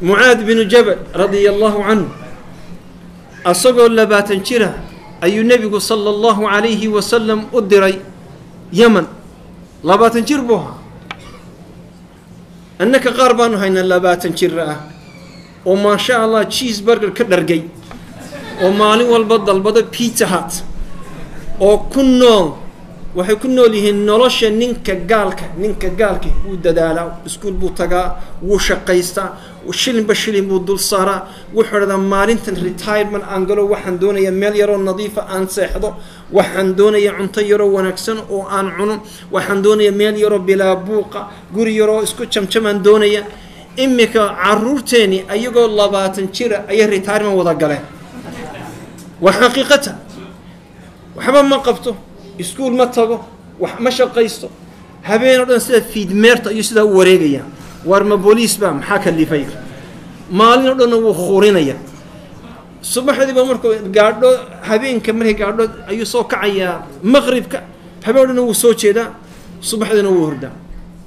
mucaad binu jabal radia allahu canhu asagoo labaatan jira ayuu nebigu sala allahu calayhi wasalam u diray yeman labaatan jir buu ahaa annaka qaar baanu haynaa labaatan jira ah oo maasha allah cheese burger ka dhargay oo maalin walba dalbado pizza hut oo ku nool waxay ku nool yihiin nolosha ninka gaalka ninka gaalka wuu dadaalaa iskuul buu tagaa wuu shaqaystaa shilinba shilin buu dul saaraa wuxuu dhahdaa maalintan retirement aan galo waxaan doonayaa meel yaroo nadiifa aan seexdo waxaan doonayaa cunto yaroo wanaagsan oo aan cuno waxaan doonayaa meel yaroo bilaa buuqa guri yaroo isku jamjamaan doonaya imika caruurteeni ayagoo labaatan jira ayay retirement wada galeen waa xaqiiqata waxba ma qabto iskuul ma tago wax ma shaqaysto habeen oo dhan sida fiidmeerta ayuu sidaa u wareegayaa waar ma booliis baa maxaa kalifay maalin oo dhanna wuu khuurinaya subaxdiiba markuu gaadho habeenka markay gaadho ayuu soo kacayaa maqribka habeen o dhanna wuu soo jeedaa subaxdiina wuu hordaa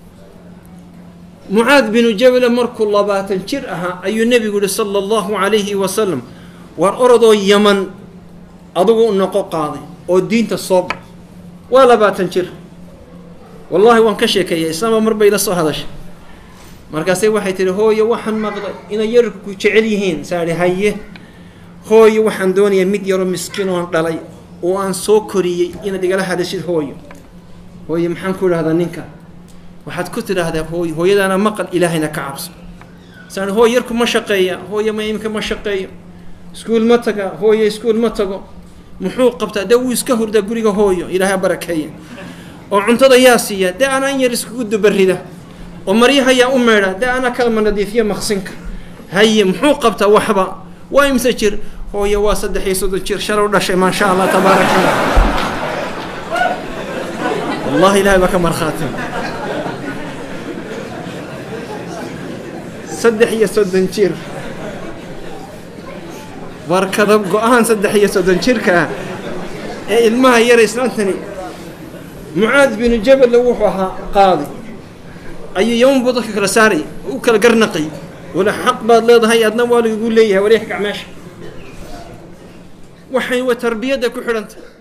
mucaad binu jabale markuu labaatan jir ahaa ayuu nebigu yihi sala allahu calayhi wasalam waar orodoo yaman adugu noqo qaaday oo diinta soo ba waa labaatan jir wallaahi waan ka sheekeeyay islaamba mar bay la soo hadashay markaasay waxay tihi hooye waxaan maqlay inay yararku ku jecel yihiin saadhi haye hooye waxaan doonayaa mid yaroo miskiin oon dhalay oo aan soo koriyey inaad igala hadashid hooyo hooye maxaan ku idhahdaa ninka waxaad ku tidhaahdaa hooy hooyadaana maqal ilaahayna ka cabso saadhi hooy yarku ma shaqeeya hooye ma imika ma shaqeeyo iskuul ma taga hooye iskuul ma tago muxuu qabtaa dee wuu iska hurdaa guriga hooyo ilaahay barakeeya oo cuntada yaa siiya dee anaa in yar iskugu dubarida oo maryaha yaa u meedha dee anaa kalma nadiifiya maqsinka haye muxuu qabtaa waxba waa imse jir hooye waa saddex iyo soddon jir shalow dhashay maasha allah tabaaraka allah wallahi ilahay baa ka markhaati saddex iyo soddon jir warkada go-aan saddex iyo soddon jirka ah ee ilmaha yara islaantani mucaad binu jaballe wuxuu ahaa qaadi ayuu yaman buu dadka kala saaray u kala garnaqay wala xaq baad leedahay adna waa lagugu leeyahay wareex gacmeesha waxay wa tarbiyadda ku xidhantay